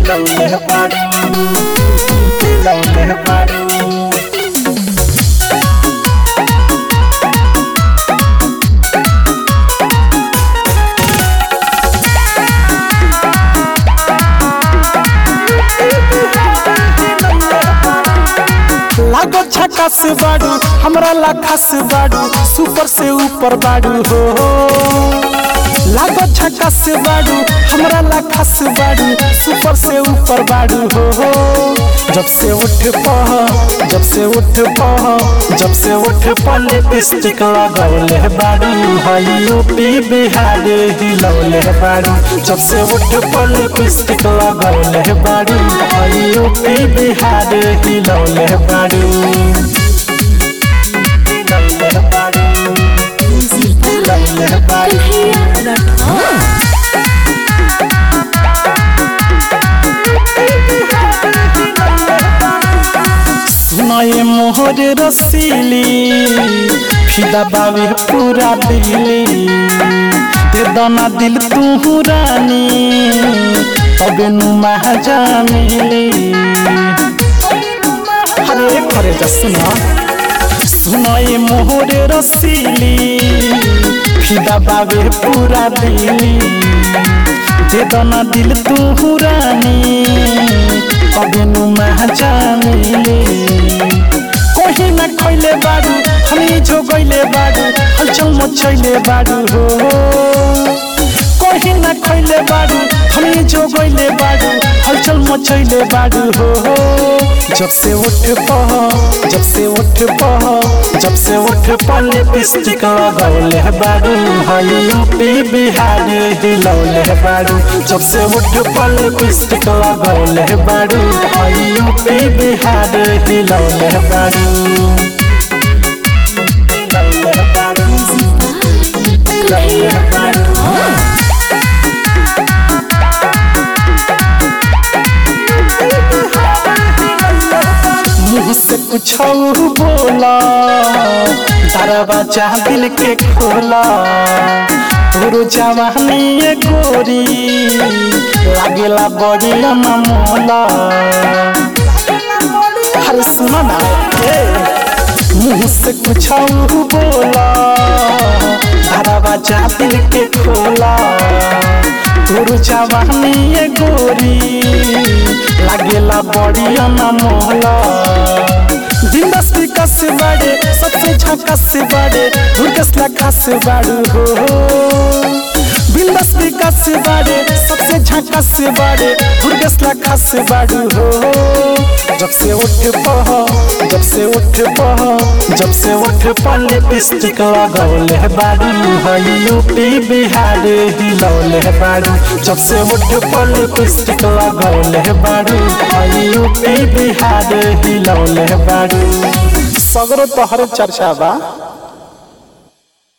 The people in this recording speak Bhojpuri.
हिलौले बारू हिलौले बारू लागो झकास बाडू हमरा ला खास बाडू सुपर से ऊपर बाडू हो लागो झकास बाडू हमरा ला खास बाडू सुपर से ऊपर बाडू हो जब से उठ पह जब से उठ पह जब से उठ पह लिपस्टिक लगौले बाडू हई यूपी बिहार हिलौले बाडू जब से उठ पह लिपस्टिक लगौले बाडू हई यूपी बिहार हिलौले बाडू हिलौले बाडू हिलौले बाडू सुनाए मोहर रसीली फिदा बावे पूरा दिली ते दाना दिल तू रानी तबे नु महाजा मिली हरे करे जा सुना सुनाए मोहर रसीली फिदा बावे पूरा दिली दे दाना दिल तू रानी अबे नु महाजा मिली कोही न खैले बाडू हमी जो गइले बाडू हलचल मचैले बाडू हो कोही न खैले बाडू हमी जो गइले बाडू हलचल मचैले बाडू हो जब से उठ पह जब से उठ पह जब से उठ पह लिपस्टिक लगौले बाडू हई यूपी बिहार हिलौले बाडू जब से उठ पह लिपस्टिक लगौले बाडू हई यूपी बिहार हिलौले बाडू हिलौले बाडू हिलौले बाडू मुँह से कुछ बोला दरवाजा दिल के खोला तोरो जवानी ये गोरी लागेला बड़ी मोला अरे सुनो ना ए मुँह से कुछ बोला दरवाजा दिल के खोला तोरो जवानी ये गोरी लागेला बड़ी मोहला बिंदास विकास से बाड़े सबसे झकास से बाड़े धुरकस ना खास से बाड़ू हो बिंदास विकास से बाड़े सबसे झकास से बाड़े धुरकस ना खास से बाड़ू हो जब से उठ पह जब से उठ पह जब से उठ पह लिपस्टिक लगौले बाड़ू हई यूपी बिहार हिलौले बाड़ू जब से उठ पह लिपस्टिक लगौले बाड़ू हई यूपी बिहार हिलौले बाड़ू सगरो तोहर चर्चा बा